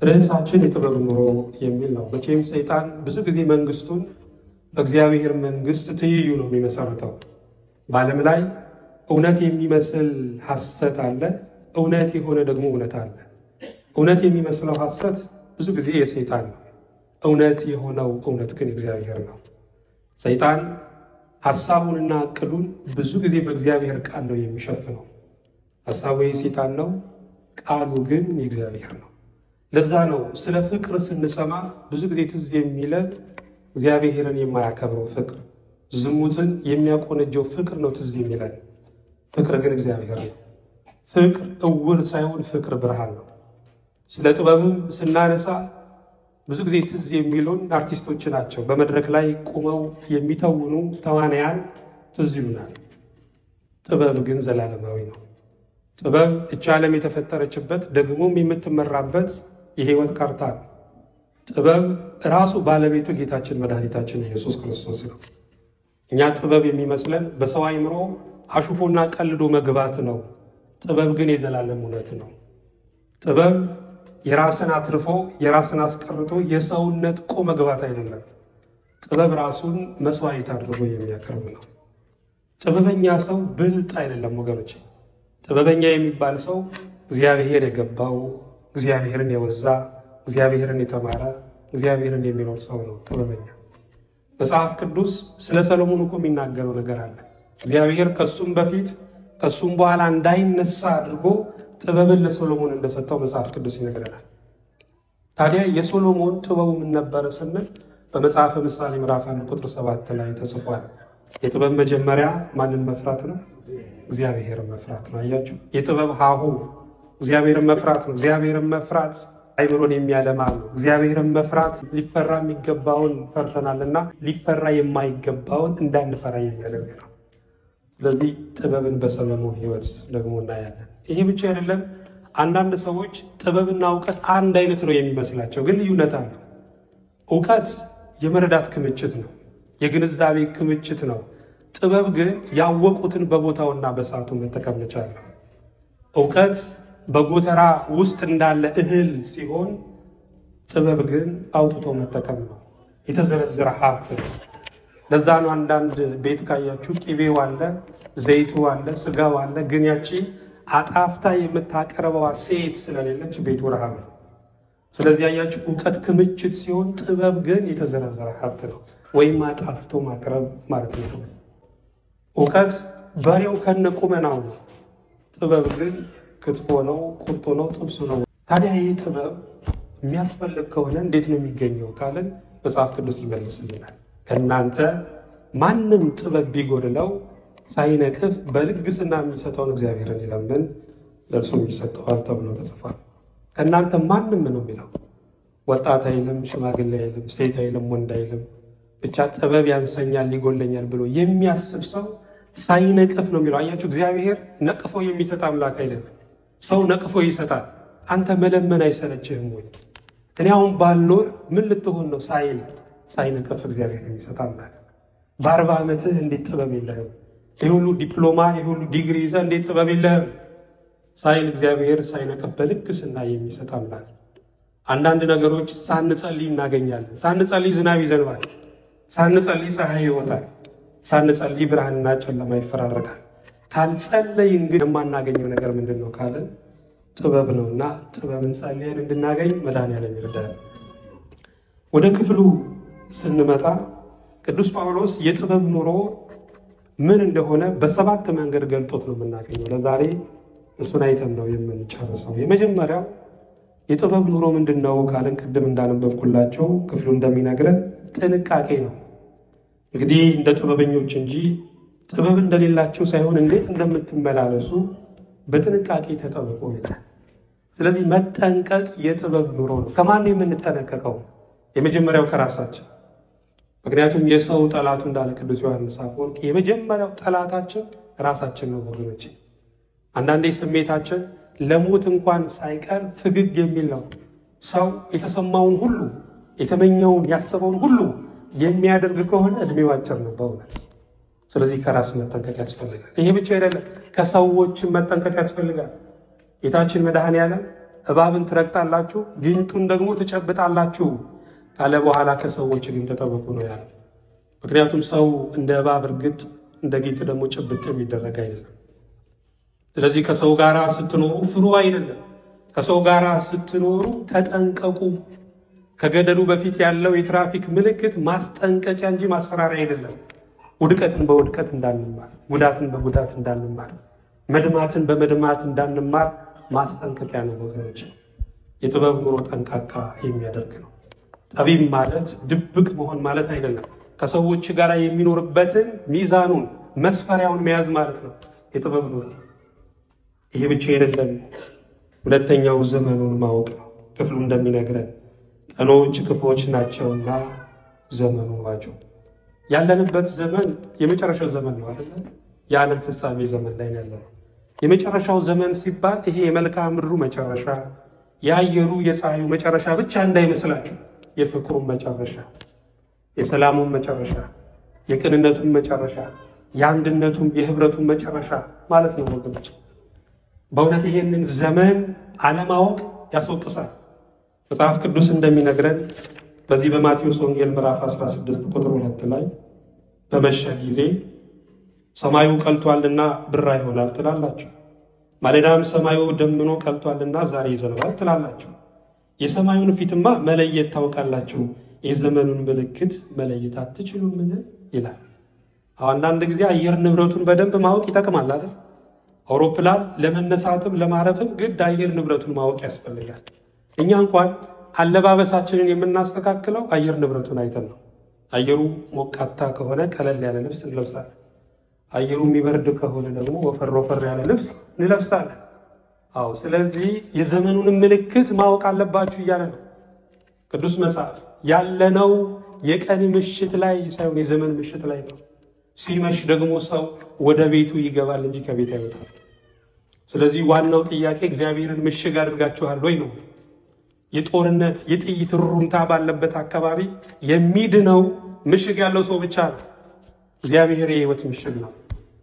ርዕሳችን የጥበብ ኑሮ የሚል ነው። መቼም ሰይጣን ብዙ ጊዜ መንግስቱን በእግዚአብሔር መንግስት ትይዩ ነው የሚመሰርተው። በዓለም ላይ እውነት የሚመስል ሐሰት አለ፣ እውነት የሆነ ደግሞ እውነት አለ። እውነት የሚመስለው ሐሰት ብዙ ጊዜ የሰይጣን ነው። እውነት የሆነው እውነት ግን እግዚአብሔር ነው። ሰይጣን ሐሳቡንና ዕቅሉን ብዙ ጊዜ በእግዚአብሔር ቃል ነው የሚሸፍነው። ሐሳቡ የሰይጣን ነው፣ ቃሉ ግን የእግዚአብሔር ነው። ለዛ ነው ስለ ፍቅር ስንሰማ ብዙ ጊዜ ትዝ የሚለን እግዚአብሔርን የማያከብረው ፍቅር፣ ዝሙትን የሚያቆነጀው ፍቅር ነው ትዝ የሚለን። ፍቅር ግን እግዚአብሔር ነው። ፍቅር እውር ሳይሆን ፍቅር ብርሃን ነው። ስለ ጥበብም ስናነሳ ብዙ ጊዜ ትዝ የሚሉን አርቲስቶች ናቸው። በመድረክ ላይ ቁመው የሚተውኑ ተዋናያን ትዝ ይሉናል። ጥበብ ግን ዘላለማዊ ነው። ጥበብ እች ዓለም የተፈጠረችበት ደግሞም የምትመራበት የሕይወት ካርታ ነው። ጥበብ ራሱ ባለቤቱ ጌታችን መድኃኒታችን ኢየሱስ ክርስቶስ ነው። እኛ ጥበብ የሚመስለን በሰው አእምሮ አሹፎና ቀልዶ መግባት ነው። ጥበብ ግን የዘላለም እውነት ነው። ጥበብ የራስን አትርፎ የራስን አስቀርቶ የሰውን ነጥቆ መግባት አይደለም። ጥበብ ራሱን መስዋዕት አድርጎ የሚያቀርብ ነው። ጥበበኛ ሰው ብልጥ አይደለም ወገኖች። ጥበበኛ የሚባል ሰው እግዚአብሔር የገባው እግዚአብሔርን የወዛ እግዚአብሔርን የተማረ እግዚአብሔርን የሚኖር ሰው ነው ጥበበኛ። መጽሐፍ ቅዱስ ስለ ሰሎሞን እኮ የሚናገረው ነገር አለ። እግዚአብሔር ከሱም በፊት ከሱም በኋላ እንዳይነሳ አድርጎ ጥበብን ለሶሎሞን እንደሰጠው መጽሐፍ ቅዱስ ይነግረናል። ታዲያ የሶሎሞን ጥበቡ ምን ነበረ ስንል በመጽሐፈ ምሳሌ ምዕራፍ አንድ ቁጥር ሰባት ላይ ተጽፏል። የጥበብ መጀመሪያ ማንን መፍራት ነው? እግዚአብሔርን መፍራት ነው። አያችሁ፣ የጥበብ ሀሁ እግዚአብሔርን መፍራት ነው። እግዚአብሔርን መፍራት አይምሮን የሚያለማ ነው። እግዚአብሔርን መፍራት ሊፈራ የሚገባውን ፈርተናልና ሊፈራ የማይገባውን እንዳንፈራ የሚያደርግ ነው። ስለዚህ ጥበብን በሰሎሞን ሕይወት ደግሞ እናያለን። ይሄ ብቻ አይደለም። አንዳንድ ሰዎች ጥበብና እውቀት አንድ አይነት ነው የሚመስላቸው፣ ግን ልዩነት አለው። እውቀት የመረዳት ክምችት ነው፣ የግንዛቤ ክምችት ነው። ጥበብ ግን ያወቁትን በቦታውና በሰዓቱ መጠቀም መቻል ነው። እውቀት በጎተራ ውስጥ እንዳለ እህል ሲሆን፣ ጥበብ ግን አውጥቶ መጠቀም ነው። የተዘረዘረ ሀብት ነው። ለዛ ነው አንዳንድ ቤት ካያችሁ ቅቤው አለ፣ ዘይቱ አለ፣ ስጋው አለ። ግን ያቺ አጣፍታ የምታቀርበዋ ሴት ስለሌለች ቤቱ ረሃብ ነው። ስለዚህ ያያችሁ እውቀት ክምችት ሲሆን፣ ጥበብ ግን የተዘረዘረ ሀብት ነው፣ ወይም አጣፍቶ ማቅረብ ማለት ነው። እውቀት በሬው ከነ ቁመናው ነው። ጥበብ ግን ክትፎ ነው፣ ቁርጡ ነው፣ ጥብሱ ነው። ታዲያ ይህ ጥበብ የሚያስፈልግ ከሆነ እንዴት ነው የሚገኘው ካለን መጽሐፍ ቅዱስ ይመልስልናል። ከእናንተ ማንም ጥበብ ቢጎድለው ሳይነቅፍ በልግስና የሚሰጠውን እግዚአብሔርን ይለምን ለእርሱም ይሰጠዋል ተብሎ ተጽፏል። ከእናንተ ማንም ነው የሚለው ወጣት አይልም፣ ሽማግሌ አይልም፣ ሴት አይልም፣ ወንድ አይልም። ብቻ ጥበብ ያንሰኛል፣ ሊጎለኛል ብሎ የሚያስብ ሰው ሳይነቅፍ ነው የሚለው። አያችሁ፣ እግዚአብሔር ነቅፎ የሚሰጥ አምላክ አይደለም። ሰው ነቅፎ ይሰጣል። አንተ መለመን አይሰለችህም ወይ? እኔ አሁን ባልኖር ምን ልትሆን ነው ሳይል ሳይነቅፍ እግዚአብሔር የሚሰጥ አምላክ። በአርባ ዓመትህ እንዴት ጥበብ የለህም? ይህ ሁሉ ዲፕሎማ ይህ ሁሉ ዲግሪ ይዘህ እንዴት ጥበብ የለህም ሳይል እግዚአብሔር ሳይነቅፍ በልግስና የሚሰጥ አምላክ። አንዳንድ ነገሮች ሳንጸልይ እናገኛለን። ሳንጸልይ ዝናብ ይዘንባል። ሳንጸልይ ፀሐይ ይወጣል። ሳንጸልይ ብርሃንና ጨለማ ይፈራረቃል። ካልጸለይን ግን የማናገኘው ነገር ምንድን ነው ካለን ጥበብ ነው እና ጥበብን ጸልየን እንድናገኝ መድኃኔዓለም ይርዳል። ወደ ክፍሉ ስንመጣ ቅዱስ ጳውሎስ የጥበብ ኑሮ ምን እንደሆነ በሰባት መንገድ ገልጦት ነው የምናገኘው። ለዛሬ እሱን አይተን ነው የምንጨርሰው። የመጀመሪያው የጥበብ ኑሮ ምንድን ነው ካለን ቅድም እንዳነበብኩላቸው ክፍሉ እንደሚነግረን ጥንቃቄ ነው። እንግዲህ እንደ ጥበበኞች እንጂ ጥበብ እንደሌላቸው ሳይሆን እንዴት እንደምትመላለሱ በጥንቃቄ ተጠብቆ ይላል። ስለዚህ መጠንቀቅ የጥበብ ኑሮ ነው። ከማን የምንጠነቀቀው? የመጀመሪያው ከራሳችን። ምክንያቱም የሰው ጠላቱ እንዳለ ቅዱስ ዮሐንስ አፈወርቅ የመጀመሪያው ጠላታችን ራሳችን ነው ወገኖች። አንዳንዴ ስሜታችን ለሞት እንኳን ሳይቀር ፍግግ የሚል ነው። ሰው የተሰማውን ሁሉ የተመኘውን ያሰበውን ሁሉ የሚያደርግ ከሆነ እድሜው አጭር ነው በእውነት። ስለዚህ ከራስ መጠንቀቅ ያስፈልጋል። ይሄ ብቻ አይደለም፣ ከሰዎችን መጠንቀቅ ያስፈልጋል። ጌታችን መድኃኔዓለም እባብን ትረግጣላችሁ፣ ጊንጡን ደግሞ ትጨብጣላችሁ ካለ በኋላ ከሰዎች ግን ተጠበቁ ነው ያለ። ምክንያቱም ሰው እንደ እባብ እርግጥ እንደ ጊንጥ ደግሞ ጭብጥ የሚደረግ አይደለም። ስለዚህ ከሰው ጋር ስትኖሩ ፍሩ አይደለም። ከሰው ጋር ስትኖሩ ተጠንቀቁ። ከገደሉ በፊት ያለው የትራፊክ ምልክት ማስጠንቀቂያ እንጂ ማስፈራሪያ አይደለም። ውድቀትን በውድቀት እንዳንማር፣ ጉዳትን በጉዳት እንዳንማር፣ መድማትን በመድማት እንዳንማር ማስጠንቀቂያ ነው ወገኖች። የጥበብ ኑሮ ጠንቃቃ የሚያደርግ ነው። ጠቢብ ማለት ድብቅ መሆን ማለት አይደለም። ከሰዎች ጋር የሚኖርበትን ሚዛኑን መስፈሪያውን መያዝ ማለት ነው የጥበብ ኑሮ። ይሄ ብቻ አይደለም። ሁለተኛው ዘመኑን ማወቅ ነው። ክፍሉ እንደሚነግረን ቀኖች ክፉዎች ናቸውና ዘመኑን ዋጁ። ያለንበት ዘመን የመጨረሻው ዘመን ነው አይደለ? የዓለም ፍጻሜ ዘመን ላይ ያለ ነው። የመጨረሻው ዘመን ሲባል ይሄ የመልክዓ ምድሩ መጨረሻ፣ የአየሩ የፀሐዩ መጨረሻ ብቻ እንዳይመስላችሁ። የፍቅሩን መጨረሻ፣ የሰላሙን መጨረሻ፣ የቅንነቱን መጨረሻ፣ የአንድነቱም የህብረቱን መጨረሻ ማለት ነው ወገኖች። በእውነት ይሄንን ዘመን አለማወቅ ያስወቅሳል። መጽሐፍ ቅዱስ እንደሚነግረን በዚህ በማቴዎስ ወንጌል ምዕራፍ 16 ቁጥር ሁለት ላይ በመሸ ጊዜ ሰማዩ ቀልቷልና ብራ ይሆናል ትላላችሁ፣ ማለዳም ሰማዩ ደምኖ ቀልቷልና ዛሬ ይዘንባል ትላላችሁ። የሰማዩን ፊትማ መለየት ታውቃላችሁ፣ የዘመኑን ምልክት መለየት አትችሉምን? ይላል። አንዳንድ ጊዜ አየር ንብረቱን በደንብ ማወቅ ይጠቅማል አይደል? አውሮፕላን ለመነሳትም ለማረፍም ግድ አየር ንብረቱን ማወቅ ያስፈልጋል። እኛ እንኳን አለባበሳችንን የምናስተካክለው አየር ንብረቱን አይተን ነው። አየሩ ሞቃታ ከሆነ ቀለል ያለ ልብስ እንለብሳለን። አየሩ የሚበርድ ከሆነ ደግሞ ወፈር ወፈር ያለ ልብስ እንለብሳለን። አዎ፣ ስለዚህ የዘመኑን ምልክት ማወቅ አለባችሁ እያለ ነው ቅዱስ መጽሐፍ። ያለነው የቀን ምሽት ላይ ሳይሆን የዘመን ምሽት ላይ ነው። ሲመሽ ደግሞ ሰው ወደ ቤቱ ይገባል እንጂ ከቤት አይወጣም። ስለዚህ ዋናው ጥያቄ እግዚአብሔርን ምሽግ አድርጋችኋል ወይ ነው። የጦርነት የጥይት ሩምታ ባለበት አካባቢ የሚድነው ምሽግ ያለው ሰው ብቻ ነው። እግዚአብሔር የሕይወት ምሽግ ነው።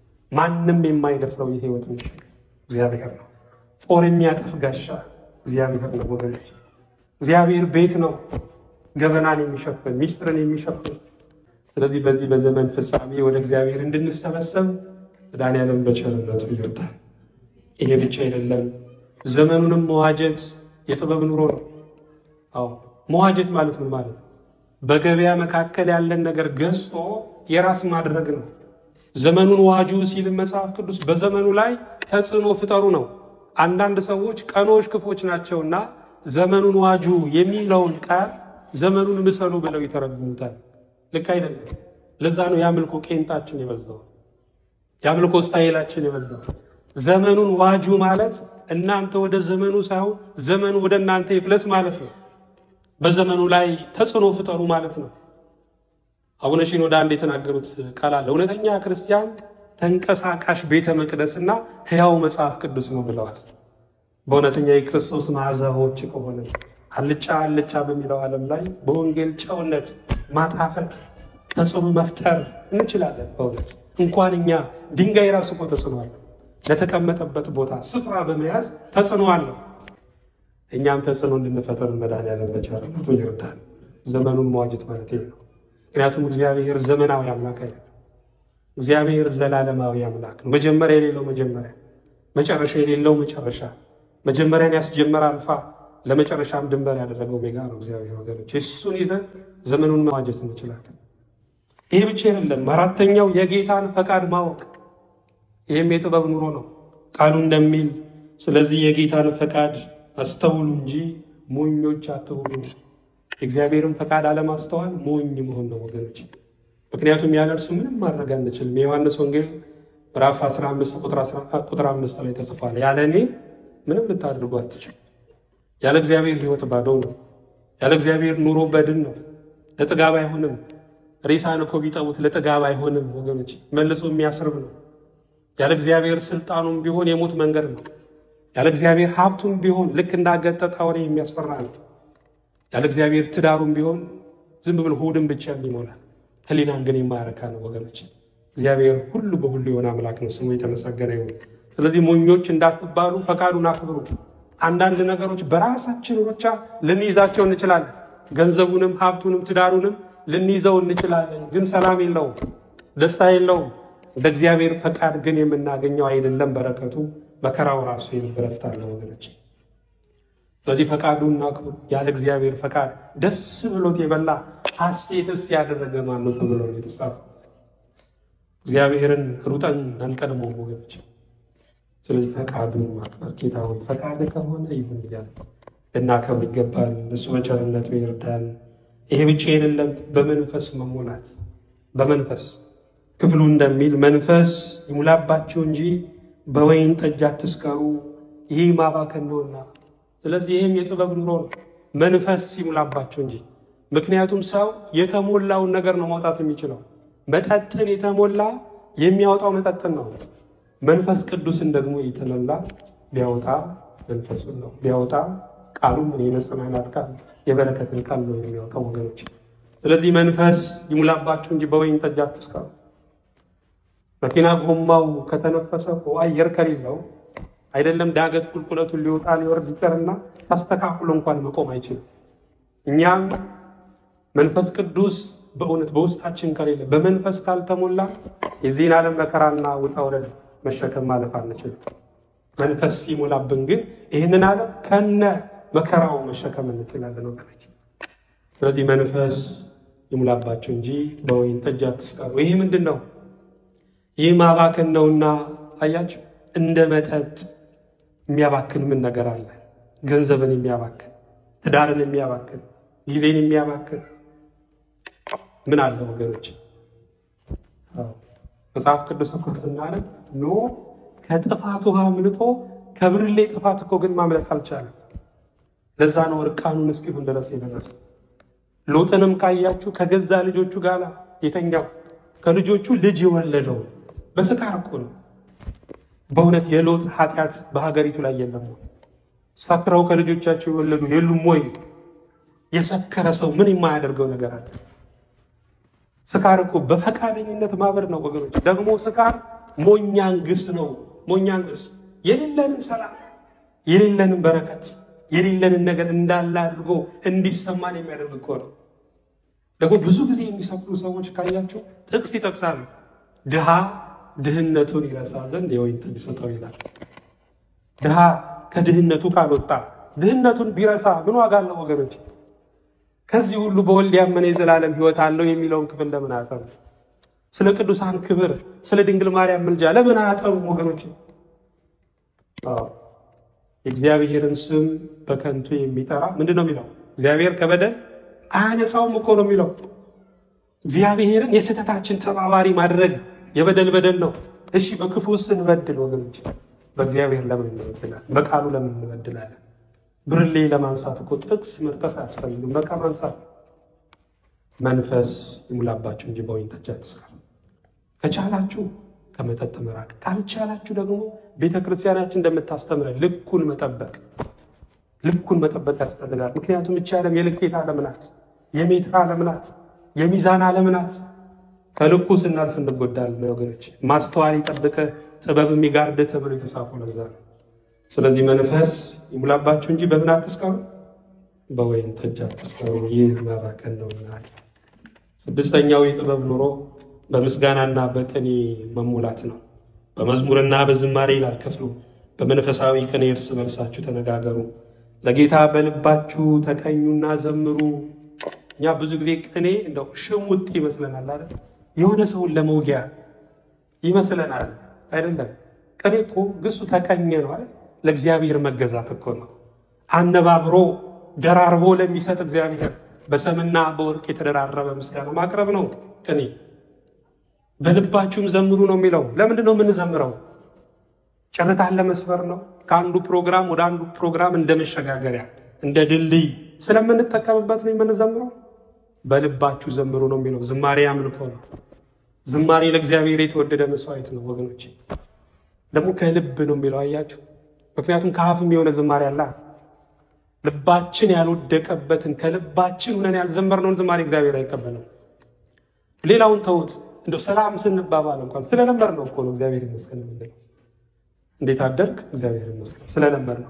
ማንም የማይደፍረው የሕይወት ምሽግ እግዚአብሔር ነው። ጦር የሚያጠፍ ጋሻ እግዚአብሔር ነው ወገኖች። እግዚአብሔር ቤት ነው፣ ገበናን የሚሸፍን ሚስጥርን የሚሸፍን ስለዚህ በዚህ በዘመን ፍጻሜ ወደ እግዚአብሔር እንድንሰበሰብ መድኃኔዓለም በቸርነቱ ይርዳል። ይሄ ብቻ አይደለም፣ ዘመኑንም መዋጀት የጥበብ ኑሮ ነው። አዎ መዋጀት ማለት ምን ማለት ነው? በገበያ መካከል ያለን ነገር ገዝቶ የራስ ማድረግ ነው። ዘመኑን ዋጁ ሲል መጽሐፍ ቅዱስ በዘመኑ ላይ ተጽዕኖ ፍጠሩ ነው። አንዳንድ ሰዎች ቀኖች ክፎች ናቸውና ዘመኑን ዋጁ የሚለውን ቃል ዘመኑን ምሰሉ ብለው ይተረጉሙታል። ልክ አይደለም። ለዛ ነው የአምልኮ ቄንጣችን የበዛው፣ የአምልኮ ስታይላችን የበዛው። ዘመኑን ዋጁ ማለት እናንተ ወደ ዘመኑ ሳይሆን ዘመኑ ወደ እናንተ ይፍለስ ማለት ነው። በዘመኑ ላይ ተጽዕኖ ፍጠሩ ማለት ነው። አቡነ ሺኖዳ አንድ የተናገሩት ቃል አለ። እውነተኛ ክርስቲያን ተንቀሳቃሽ ቤተ መቅደስና ሕያው መጽሐፍ ቅዱስ ነው ብለዋል። በእውነተኛ የክርስቶስ መዓዛዎች ከሆነ አልጫ አልጫ በሚለው ዓለም ላይ በወንጌል ጨውነት ማጣፈጥ ተጽዕኖ መፍጠር እንችላለን። በእውነት እንኳን እኛ ድንጋይ ራሱ እኮ ተጽዕኖ አለው። ለተቀመጠበት ቦታ ስፍራ በመያዝ ተጽዕኖ አለው። እኛም ተጽዕኖ እንድንፈጠር መድኃኔዓለም በቸርነቱ ይርዳል። ዘመኑን መዋጀት ማለት ይሄ ነው። ምክንያቱም እግዚአብሔር ዘመናዊ አምላክ አይደለም። እግዚአብሔር ዘላለማዊ አምላክ ነው። መጀመሪያ የሌለው መጀመሪያ፣ መጨረሻ የሌለው መጨረሻ፣ መጀመሪያን ያስጀመረ አልፋ ለመጨረሻም ድንበር ያደረገው ሜጋ ነው እግዚአብሔር። ወገኖች እሱን ይዘን ዘመኑን መዋጀት እንችላለን። ይህ ብቻ አይደለም። አራተኛው የጌታን ፈቃድ ማወቅ፣ ይህም የጥበብ ኑሮ ነው። ቃሉ እንደሚል ስለዚህ የጌታን ፈቃድ አስተውሉ እንጂ ሞኞች አትሁኑ። የእግዚአብሔርን ፈቃድ አለማስተዋል ሞኝ መሆን ነው ወገኖች። ምክንያቱም ያለ እርሱ ምንም ማድረግ አንችልም። የዮሐንስ ወንጌል ምዕራፍ 15 ቁጥር 5 ላይ ተጽፏል። ያለ እኔ ምንም ልታደርጉ አትችሉ። ያለ እግዚአብሔር ሕይወት ባዶ ነው። ያለ እግዚአብሔር ኑሮ በድን ነው። ለጥጋብ አይሆንም። ሬሳን እኮ ቢጠቡት ለጥጋብ አይሆንም ወገኖች፣ መልሶ የሚያስርብ ነው። ያለ እግዚአብሔር ስልጣኑም ቢሆን የሞት መንገድ ነው። ያለ እግዚአብሔር ሀብቱም ቢሆን ልክ እንዳገጠጠ አውሬ የሚያስፈራ ነው። ያለ እግዚአብሔር ትዳሩም ቢሆን ዝም ብሎ ሆድን ብቻ ይሞላል። ሕሊናን ግን የማያረካ ነው ወገኖች። እግዚአብሔር ሁሉ በሁሉ የሆነ አምላክ ነው። ስሙ የተመሰገነ ይሁን። ስለዚህ ሞኞች እንዳትባሉ ፈቃዱን አክብሩ። አንዳንድ ነገሮች በራሳችን ብቻ ልንይዛቸው እንችላለን። ገንዘቡንም፣ ሀብቱንም፣ ትዳሩንም ልንይዘው እንችላለን። ግን ሰላም የለውም፣ ደስታ የለውም። እንደ እግዚአብሔር ፈቃድ ግን የምናገኘው አይደለም። በረከቱ መከራው ራሱ የልብ ረፍት አለው ወገኖች። ስለዚህ ፈቃዱን አክብሩ። ያለ እግዚአብሔር ፈቃድ ደስ ብሎት የበላ ሐሴትስ ያደረገ ማን ነው ተብሎ ነው የተጻፈው። እግዚአብሔርን ሩጠን አንቀድመው ወገኖች። ስለዚህ ፈቃዱን ማክበር ጌታ ሆይ ፈቃድ ከሆነ ይሁን እያለ ልናከብር ይገባል። እሱ በቸርነቱ ይርዳል። ይሄ ብቻ አይደለም፣ በመንፈስ መሞላት በመንፈስ ክፍሉ እንደሚል መንፈስ ይሙላባችሁ እንጂ በወይን ጠጅ አትስከሩ፣ ይህ ማባከን ነውና። ስለዚህ ይህም የጥበብ ኑሮ ነው። መንፈስ ይሙላባችሁ እንጂ ምክንያቱም ሰው የተሞላውን ነገር ነው ማውጣት የሚችለው። መጠጥን የተሞላ የሚያወጣው መጠጥን ነው። መንፈስ ቅዱስን ደግሞ የተሞላ ቢያወጣ መንፈሱን ነው ቢያወጣ ቃሉ ምን የመጽናናት ቃል የበረከትን ቃል ነው የሚያወጣው ወገኖች። ስለዚህ መንፈስ ይሙላባችሁ እንጂ በወይን ጠጅ አትስከሩ። መኪና ጎማው ከተነፈሰ እኮ አየር ከሌለው አይደለም ዳገት ቁልቁለቱን ሊወጣ ሊወርድ ይቀርና ተስተካክሎ እንኳን መቆም አይችልም። እኛም መንፈስ ቅዱስ በእውነት በውስጣችን ከሌለ በመንፈስ ካልተሞላ የዚህን ዓለም መከራና ውጣ ውረድ መሸከም ማለፍ አንችልም። መንፈስ ሲሞላብን ግን ይህንን ዓለም ከነ መከራው መሸከም እንችላለን ወገኖች። ስለዚህ መንፈስ ይሙላባቸው እንጂ በወይን ጠጅ አትስከሩ። ይህ ምንድን ነው? ይህ ማባከን ነውና፣ አያችሁ፣ እንደ መጠጥ የሚያባክን ምን ነገር አለ? ገንዘብን የሚያባክን ትዳርን የሚያባክን ጊዜን የሚያባክን ምን አለ ወገኖች? መጽሐፍ ቅዱስ እኮ ስናነብ ኖ ከጥፋት ውሃ አምልጦ ከብርሌ ጥፋት እኮ ግን ማምለጥ አልቻለም። ለዛ ነው እርቃኑን እስኪሆን ድረስ የደረሰው። ሎጥንም ካያችሁ ከገዛ ልጆቹ ጋር የተኛው ከልጆቹ ልጅ የወለደው በስካር እኮ ነው። በእውነት የሎጥ ኃጢአት በሀገሪቱ ላይ የለም ወይ? ሰክረው ከልጆቻቸው የወለዱ የሉም ወይ? የሰከረ ሰው ምን የማያደርገው ነገር አለ? ስካር እኮ በፈቃደኝነት ማበር ነው ወገኖች። ደግሞ ስካር ሞኛንግስ ነው። ሞኛንግስ የሌለንን ሰላም የሌለንን በረከት የሌለንን ነገር እንዳለ አድርጎ እንዲሰማን የሚያደርግ እኮ ነው። ደግሞ ብዙ ጊዜ የሚሰክሩ ሰዎች ካያቸው ጥቅስ ይጠቅሳሉ። ድሃ ድህነቱን ይረሳ ዘንድ የወይን ጠጅ ስጠው ይላል። ድሃ ከድህነቱ ካልወጣ ድህነቱን ቢረሳ ምን ዋጋ አለው ወገኖች? ከዚህ ሁሉ በወልድ ያመነ የዘላለም ሕይወት አለው የሚለውን ክፍል ለምን አያጠኑ? ስለ ቅዱሳን ክብር፣ ስለ ድንግል ማርያም ምልጃ ለምን አያጠኑ ወገኖች? የእግዚአብሔርን ስም በከንቱ የሚጠራ ምንድን ነው የሚለው? እግዚአብሔር ከበደል አያነሳውም እኮ ነው የሚለው። እግዚአብሔርን የስህተታችን ተባባሪ ማድረግ የበደል በደል ነው። እሺ በክፉ ስንበድል ወገኖች በእግዚአብሔር ለምን እንበድላለን? በቃሉ ለምን እንበድላለን? ብርሌ ለማንሳት እኮ ጥቅስ መጥቀስ አያስፈልግም። በቃ ማንሳት። መንፈስ ይሙላባችሁ እንጂ በወይን ጠጅ አትስከሩ። ከቻላችሁ ከመጠጥ መራቅ፣ ካልቻላችሁ ደግሞ ቤተ ክርስቲያናችን እንደምታስተምረን ልኩን መጠበቅ ልኩን መጠበቅ ያስፈልጋል። ምክንያቱም እቺ ዓለም የልኬት ዓለም ናት፣ የሜትር ዓለም ናት፣ የሚዛን ዓለም ናት። ከልኩ ስናልፍ እንጎዳለን ወገኖች። ማስተዋል ይጠብቅ ጥበብ የሚጋርድ ተብሎ የተጻፈው ለዛ ነው። ስለዚህ መንፈስ ይሙላባችሁ እንጂ በምን አትስከሩ? በወይን ጠጅ አትስከሩ፣ ይህ ማባከን ነውና። ስድስተኛው የጥበብ ኑሮ በምስጋናና በቅኔ መሙላት ነው። በመዝሙርና በዝማሬ ይላል ክፍሉ። በመንፈሳዊ ቅኔ እርስ በርሳችሁ ተነጋገሩ፣ ለጌታ በልባችሁ ተቀኙና ዘምሩ። እኛ ብዙ ጊዜ ቅኔ እንደው ሽሙጥ ይመስለናል አይደል? የሆነ ሰውን ለመውጊያ ይመስለናል አይደለም። ቅኔ እኮ ግሱ ተቀኘ ነው አይደል? ለእግዚአብሔር መገዛት እኮ ነው። አነባብሮ ደራርቦ ለሚሰጥ እግዚአብሔር በሰምና በወርቅ የተደራረበ ምስጋና ማቅረብ ነው ቅኔ። በልባችሁም ዘምሩ ነው የሚለው። ለምንድን ነው የምንዘምረው? ጭርታን ለመስበር ነው። ከአንዱ ፕሮግራም ወደ አንዱ ፕሮግራም እንደ መሸጋገሪያ እንደ ድልድይ ስለምንጠቀምበት ነው የምንዘምረው። በልባችሁ ዘምሩ ነው የሚለው። ዝማሬ አምልኮ ነው። ዝማሬ ለእግዚአብሔር የተወደደ መስዋዕት ነው ወገኖች። ደግሞ ከልብ ነው የሚለው አያችሁ። ምክንያቱም ከአፍም የሆነ ዝማሬ አለ። ልባችን ያልወደቀበትን ከልባችን ሆነን ያልዘመርነውን ዝማሬ እግዚአብሔር አይቀበልም። ሌላውን ተውት። እንደው ሰላም ስንባባል እንኳን ስለለመድ ነው እኮ ነው እግዚአብሔር ይመስገን የምንለው። እንዴት አደርግ እግዚአብሔር ይመስገን ስለለመድ ነው።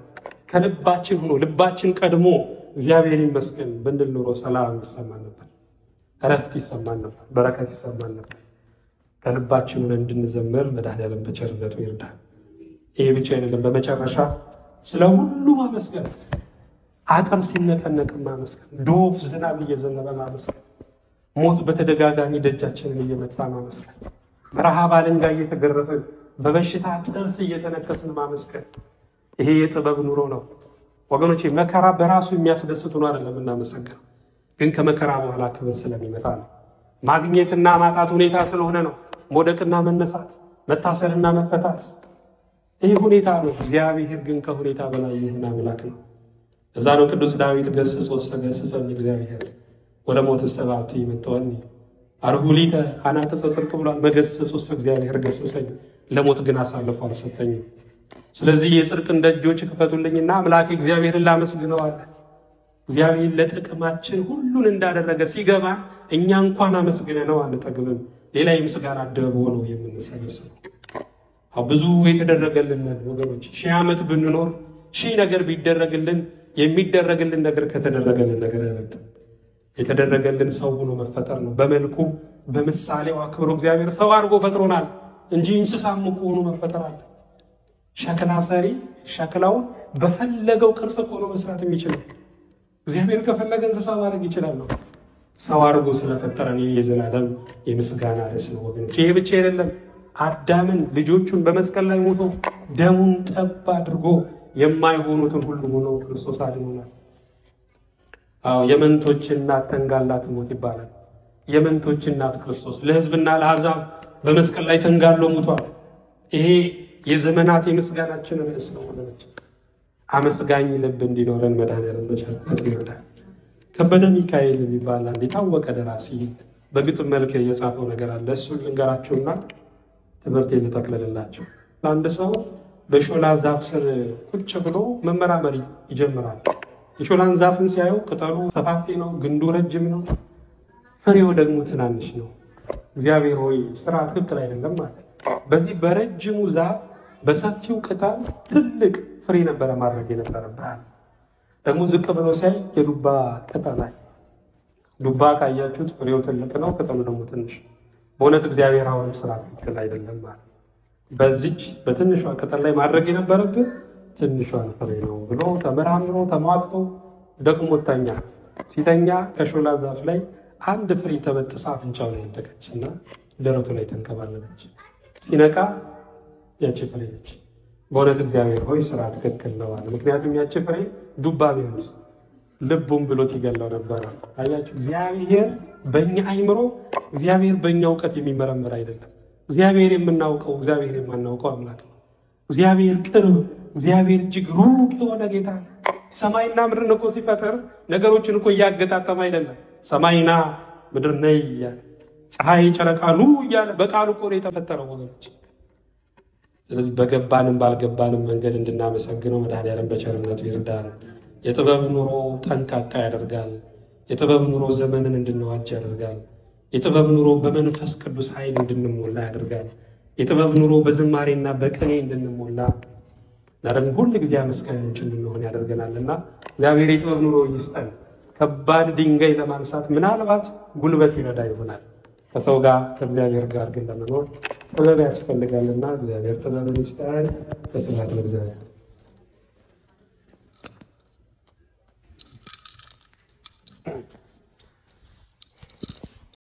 ከልባችን ሆኖ ልባችን ቀድሞ እግዚአብሔር ይመስገን ብንል ኑሮ ሰላም ይሰማን ነበር፣ እረፍት ይሰማን ነበር፣ በረከት ይሰማን ነበር። ከልባችን ሆነ እንድንዘምር መድኃኔዓለም በቸርነቱ ይርዳል። ይሄ ብቻ አይደለም። በመጨረሻ ስለ ሁሉ ማመስገን፣ አጥር ሲነቀነቅ ማመስገን፣ ዶፍ ዝናብ እየዘነበ ማመስገን፣ ሞት በተደጋጋሚ ደጃችንን እየመታ ማመስገን፣ በረሃብ አለንጋ እየተገረፍን በበሽታ ጥርስ እየተነከስን ማመስገን። ይሄ የጥበብ ኑሮ ነው ወገኖቼ። መከራ በራሱ የሚያስደስት ሆኖ አይደለም እናመሰግነው፣ ግን ከመከራ በኋላ ክብር ስለሚመጣ ነው። ማግኘትና ማጣት ሁኔታ ስለሆነ ነው። መውደቅና መነሳት፣ መታሰርና መፈታት ይህ ሁኔታ ነው። እግዚአብሔር ግን ከሁኔታ በላይ የሆነ አምላክ ነው። እዛ ነው ቅዱስ ዳዊት ገስጾ ገሰጸኝ እግዚአብሔር ወደ ሞት ሰባቱ ይመጠወኒ አርሁሊተ አናቅጸ ጽድቅ ብሏል። በገሰጹስ እግዚአብሔር ገሰጸኝ፣ ለሞት ግን አሳልፎ አልሰጠኝም። ስለዚህ የጽድቅን ደጆች ክፈቱልኝና አምላክ እግዚአብሔርን ላመስግነዋለን። እግዚአብሔር ለጥቅማችን ሁሉን እንዳደረገ ሲገባ እኛ እንኳን አመስግነ ነው አንጠግብም። ሌላ የምስጋና ደቦ ነው የምንሰበስበው። ብዙ የተደረገልን ወገኖች ሺህ ዓመት ብንኖር ሺህ ነገር ቢደረግልን የሚደረግልን ነገር ከተደረገልን ነገር አይበልጥም። የተደረገልን ሰው ሆኖ መፈጠር ነው። በመልኩ በምሳሌው አክብሮ እግዚአብሔር ሰው አድርጎ ፈጥሮናል እንጂ እንስሳም እኮ ሆኖ መፈጠር አለ። ሸክላ ሰሪ ሸክላውን በፈለገው ቅርጽ ሆኖ መስራት የሚችለው እግዚአብሔር ከፈለገ እንስሳ ማድረግ ይችላል ነው። ሰው አድርጎ ስለፈጠረን ይህ የዘላለም የምስጋና ርዕስ ነው ወገኖች። ይሄ ብቻ አይደለም። አዳምን ልጆቹን በመስቀል ላይ ሞቶ ደሙን ጠብ አድርጎ የማይሆኑትን ሁሉ ሆኖ ክርስቶስ አድኖናል። አዎ የመንቶች እናት ተንጋላ ትሞት ይባላል። የመንቶች እናት ክርስቶስ ለሕዝብና ለአሕዛብ በመስቀል ላይ ተንጋሎ ሞቷል። ይሄ የዘመናት የምስጋናችን ርዕስ ነው ወገኖች። አመስጋኝ ልብ እንዲኖረን መድኃኔዓለም በቸርነቱ ይርዳል። ከበደ ሚካኤል የሚባል አንድ የታወቀ ደራሲ በግጥም መልክ የጻፈው ነገር አለ። እሱን ልንገራችሁና ትምህርት ልጠቅልልላችሁ። አንድ ሰው በሾላ ዛፍ ስር ቁጭ ብሎ መመራመር ይጀምራል። የሾላን ዛፍን ሲያየው ቅጠሉ ሰፋፊ ነው፣ ግንዱ ረጅም ነው፣ ፍሬው ደግሞ ትናንሽ ነው። እግዚአብሔር ሆይ ስራ ትክክል አይደለም ማለት። በዚህ በረጅሙ ዛፍ በሰፊው ቅጠል ትልቅ ፍሬ ነበረ ማድረግ የነበረብህ። ደግሞ ዝቅ ብሎ ሲያይ የዱባ ቅጠል ላይ ዱባ ካያችሁት ፍሬው ትልቅ ነው፣ ቅጠሉ ደግሞ ትንሽ በእውነት እግዚአብሔር አሁንም ስራ ትክክል አይደለም ማለት በዚች በትንሿ ቅጠል ላይ ማድረግ የነበረብን ትንሿን ፍሬ ነው ብሎ ተመራምሮ ተሟግቶ ደግሞ ተኛ። ሲተኛ ከሾላ ዛፍ ላይ አንድ ፍሬ ተበጥሳ አፍንጫው ላይ ወደቀች እና ደረቱ ላይ ተንከባለለች። ሲነቃ ያቺ ፍሬ ነች። በእውነት እግዚአብሔር ሆይ ስራ ትክክል ነው አለ። ምክንያቱም ያቺ ፍሬ ዱባ ቢሆንስ ልቡም ብሎት ይገለው ነበረ። አያችሁ እግዚአብሔር በእኛ አይምሮ እግዚአብሔር በእኛ እውቀት የሚመረመር አይደለም። እግዚአብሔር የምናውቀው እግዚአብሔር የማናውቀው አምላክ ነው። እግዚአብሔር ቅርብ፣ እግዚአብሔር እጅግ ሩቅ የሆነ ጌታ ነው። ሰማይና ምድርን እኮ ሲፈጠር ነገሮችን እኮ እያገጣጠመ አይደለም። ሰማይና ምድር ነይ እያለ ፀሐይ፣ ጨረቃ ኑ እያለ በቃሉ እኮ ነው የተፈጠረው ወገኖች። ስለዚህ በገባንም ባልገባንም መንገድ እንድናመሰግነው መድኃኔዓለም በቸርነቱ ይርዳል። የጥበብ ኑሮ ጠንቃቃ ያደርጋል። የጥበብ ኑሮ ዘመንን እንድንዋጅ ያደርጋል። የጥበብ ኑሮ በመንፈስ ቅዱስ ኃይል እንድንሞላ ያደርጋል። የጥበብ ኑሮ በዝማሬና በቅኔ እንድንሞላ እና ደግሞ ሁል ጊዜ አመስጋኞች እንድንሆን ያደርገናል እና እግዚአብሔር የጥበብ ኑሮ ይስጠን። ከባድ ድንጋይ ለማንሳት ምናልባት ጉልበት ይረዳ ይሆናል። ከሰው ጋር ከእግዚአብሔር ጋር ግን ለመኖር ጥበብ ያስፈልጋልና እግዚአብሔር ጥበብን ይስጠን። በስብሐት ለእግዚአብሔር።